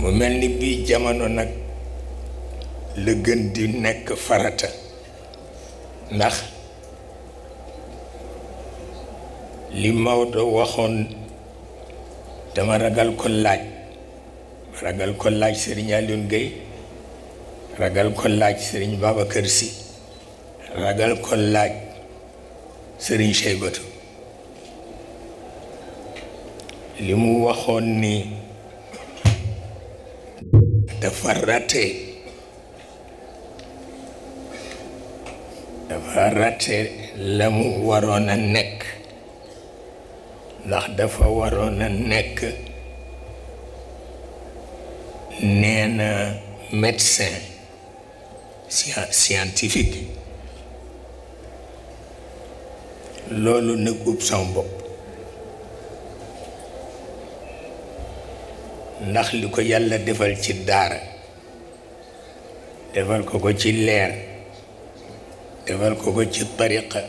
mu mel ni bii jamono nag la gën di nekk farata ndax li Maodo waxoon dama ragal ko laaj ragal ko laaj Serigne Alioune Gueye ragal ko laaj Serigne Babacar Sy ragal ko laaj Serigne Cheybatu li mu waxoon ni dafa raté dafa raté la mu waroon a nekk ndax dafa waroon a nekk nee na médecin scientifique loolu nag ub sama bopp ndax li ko yàlla defal ci daara defal ko ko ci leer defal ko ko ci tariqa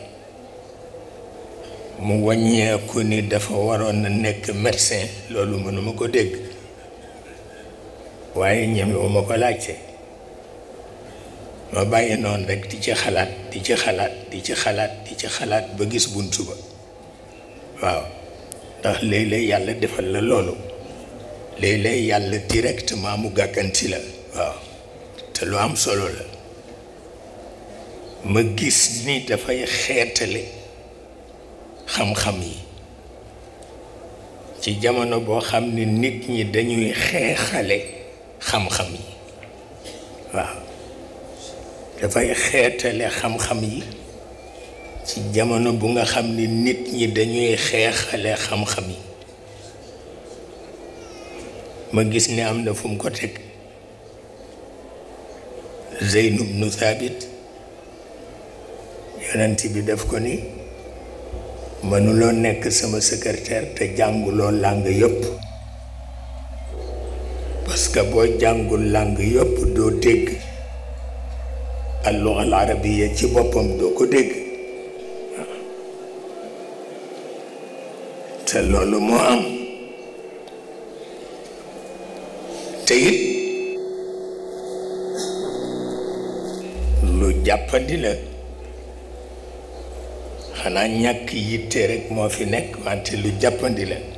mu wàññeeku ni dafa waroon a nekk médecin loolu mënuma ko dégg waaye ñemewuma ko laajte ma bàyyi noonu rek di ci xalaat di ci xalaat di ci xalaat di ci xalaat ba gis buntu ba waaw ndax léeg-léeg yàlla defal la loolu léeg-léeg yàlla directement mu gàkkanti la waaw te lu am solo la ma gis ni dafay xeetale xam-xam yi ci jamono boo xam ne nit ñi dañuy xeexale xam-xam yi waaw dafay xeetale xam-xam yi ci jamono bu nga xam ni nit ñi dañuy xeexale xam-xam yi ma gis ni am na fu mu ko teg Zeyn ibnu Thabit yonent bi def ko ni mënuloo nekk sama secrétaire te jànguloo làng yëpp parce que boo jàngul làng yëpp doo dégg alluga al arabiya ci boppam doo ko dégg te loolu moo am te it lu jàppandi la xanaa ñàkk yitte rek moo fi nekk wante lu jàppandi la